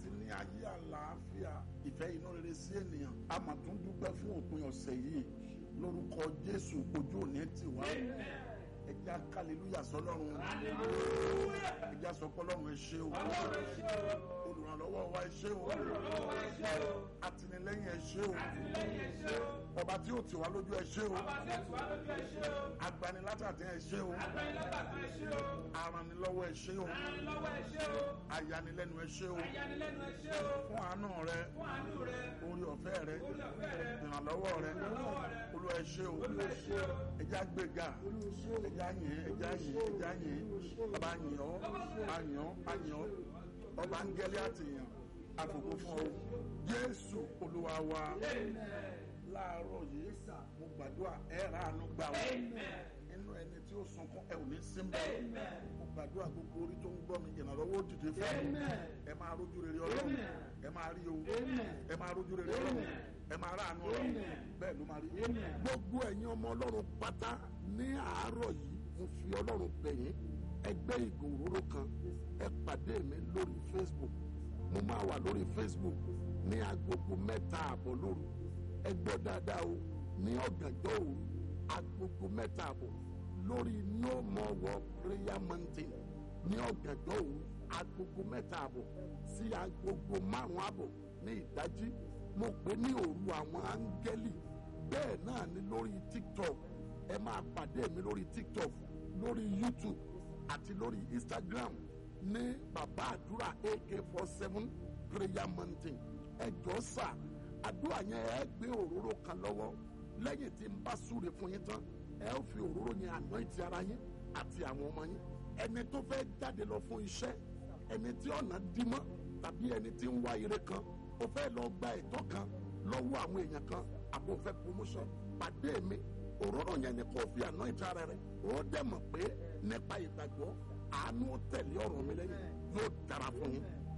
láti ní ayé àlàáfíà ìfẹ́ inú rere sí ènìyàn a mà tún dúpẹ́ fún òpin ọ̀sẹ̀ yìí lórúkọ jésù ojú òní ti wá ẹja kàlélúyà sọlọ́run ẹja sọpọ́lọ́run ẹ ṣé o olùrànlọ́wọ́ wa ẹ ṣé o àtìlẹ́yìn ẹ ṣé o ọba tí ó tì wá lójú ẹ ṣé o agbanilátàtì ẹ ṣé o aranilọ́wọ́ ẹ ṣé o ayanilẹ́nu ẹ ṣé o fún àánú rẹ orí ọ̀fẹ́ rẹ ìrànlọ́wọ́ rẹ olúwa ẹ ṣé o ẹja gbéga ẹja yìn ẹja yìn ẹja yìn ọba yìn ọ́ ayìn ọ́ ayìn ọ́ ọba ń gẹ́lẹ́ àtìyàn àfòkò fún ọ jésù olúwa wa láàárọ̀ yìí mo gbàdúrà ẹ rà ánú gbà wọ́n inú ẹni tí ó sunkún ẹ ò ní símbà mo gbàdúrà gbogbo orí tó ń gbọ́ mi ìrànlọ́wọ́ dìde fún mi ẹ máa rójú rere ọlọ́run ẹ máa rí o ẹ máa rójú rere ọlọ́run ẹ máa rà ánú ọlọ́run bẹ́ẹ̀ ló máa rí. gbogbo ẹ̀yin ọmọ ọlọ́run pátá ní àárọ̀ yìí mo fi ọlọ́run bẹ̀ yín ẹgbẹ́ ìgò òróró kan ẹ pàdé mi lórí facebook mo máa wà lórí facebook ní agogo mẹ́ta àbọ̀ lóru ẹ gbọ́ dáadáa o ní ọ̀gànjọ́ òru agogo mẹ́ta àbọ̀ lórí no more war prayer mountain ní ọ̀gànjọ́ òru agogo mẹ́ta àbọ̀ sí agogo márùn-ún àbọ̀ ní ìdájí mo pè ní òru àwọn áńgẹ́lì bẹ́ẹ̀ náà ni lórí tiktok ẹ máa pàdé mi lórí tiktok lórí youtube àti lórí instagram ní bàbá àdúrà ak four seven prayer mountain ẹ jọ sà àdúrà yẹn ẹ gbé òróró kan lọ́wọ́ lẹ́yìn tí n bá súre fún yín tán ẹ ó fi òróró yẹn anoint ara yín àti àwọn ọmọ yín ẹni tó fẹ́ jáde lọ fún iṣẹ́ ẹni tí ọ̀nà dí mọ́ tàbí ẹni tí ń wá ire kan ó fẹ́ lọ gba ẹ̀tọ́ kan lọ́wọ́ àwọn èèyàn kan àbò fẹ́ promotion pàdé mi òróró yẹn ni kò fi anoint ara rẹ̀ ó dẹ̀ mọ̀ pé nípa ìgbàgbọ́ àánú tẹ̀lé ọ̀rọ̀ mi lẹ́yìn yóò dára fún yín